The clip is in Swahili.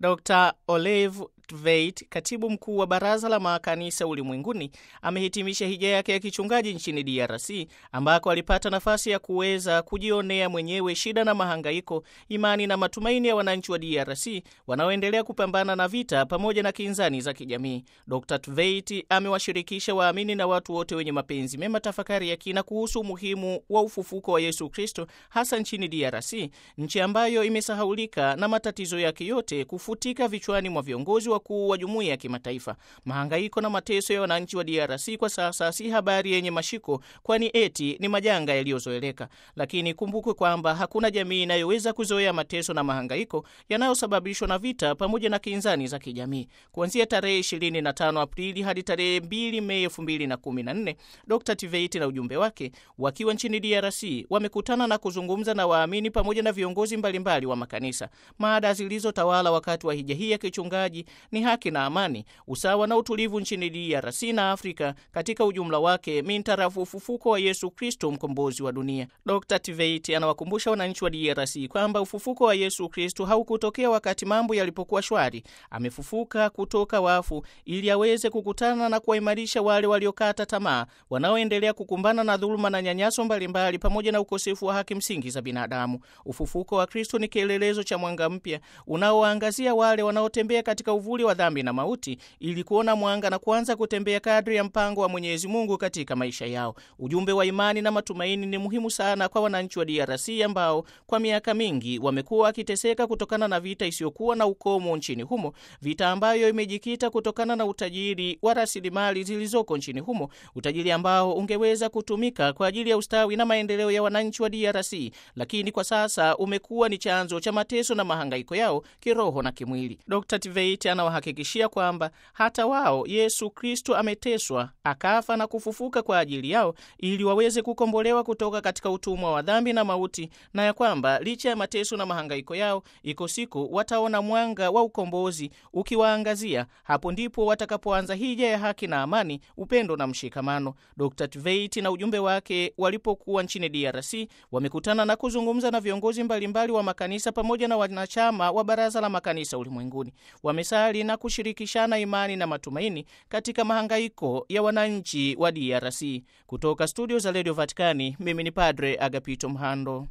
Dr Olive Tveit, katibu mkuu wa Baraza la Makanisa Ulimwenguni, amehitimisha hija yake ya kichungaji nchini DRC ambako alipata nafasi ya kuweza kujionea mwenyewe shida na mahangaiko, imani na matumaini ya wananchi wa DRC wanaoendelea kupambana na vita pamoja na kinzani za kijamii. Dr Tveit amewashirikisha waamini na watu wote wenye mapenzi mema tafakari ya kina kuhusu umuhimu wa ufufuko wa Yesu Kristo, hasa nchini DRC, nchi ambayo imesahaulika na matatizo yake yote kufutika vichwani mwa viongozi wakuu wa jumuiya ya kimataifa. Mahangaiko na mateso ya wananchi wa DRC kwa sasa si habari yenye mashiko, kwani eti ni majanga yaliyozoeleka. Lakini kumbukwe kwamba hakuna jamii inayoweza kuzoea mateso na mahangaiko yanayosababishwa na vita pamoja na kinzani za kijamii. Kuanzia tarehe 25 Aprili hadi tarehe 2 Mei 2014, Dr Tveit na ujumbe wake wakiwa nchini DRC wamekutana na kuzungumza na waamini pamoja na viongozi mbalimbali wa makanisa. Mada zilizotawala wakati wa hija hii ya kichungaji ni haki na amani, usawa na utulivu nchini DRC na Afrika katika ujumla wake, mintarafu ufufuko wa Yesu Kristo, mkombozi wa dunia. Dr Tveit anawakumbusha wananchi wa DRC kwamba ufufuko wa Yesu Kristo haukutokea wakati mambo yalipokuwa shwari. Amefufuka kutoka wafu ili aweze kukutana na kuwaimarisha wale waliokata tamaa, wanaoendelea kukumbana na dhuluma na nyanyaso mbalimbali, pamoja na ukosefu wa haki msingi za binadamu. Ufufuko wa Kristo ni kielelezo cha mwanga mpya unaoangazia wale wanaotembea katika uvuli wa dhambi na mauti ili kuona mwanga na kuanza kutembea kadri ya mpango wa Mwenyezi Mungu katika maisha yao. Ujumbe wa imani na matumaini ni muhimu sana kwa wananchi wa DRC ambao kwa miaka mingi wamekuwa wakiteseka kutokana na vita isiyokuwa na ukomo nchini humo, vita ambayo imejikita kutokana na utajiri wa rasilimali zilizoko nchini humo, utajiri ambao ungeweza kutumika kwa ajili ya ustawi na maendeleo ya wananchi wa DRC, lakini kwa sasa umekuwa ni chanzo cha mateso na mahangaiko yao kiroho na kimwili. Dr. Tveit anawahakikishia kwamba hata wao Yesu Kristo ameteswa, akafa na kufufuka kwa ajili yao ili waweze kukombolewa kutoka katika utumwa wa dhambi na mauti, na ya kwamba licha ya mateso na mahangaiko yao, iko siku wataona mwanga wa ukombozi ukiwaangazia. Hapo ndipo watakapoanza hija ya haki na amani, upendo na mshikamano. Dr. Tveit na ujumbe wake walipokuwa nchini DRC wamekutana na kuzungumza na viongozi mbalimbali wa makanisa pamoja na wanachama wa Baraza la Makanisa Ulimwenguni. Wamesali na kushirikishana imani na matumaini katika mahangaiko ya wananchi wa DRC. Kutoka studio za Radio Vatikani, mimi ni Padre Agapito Mhando.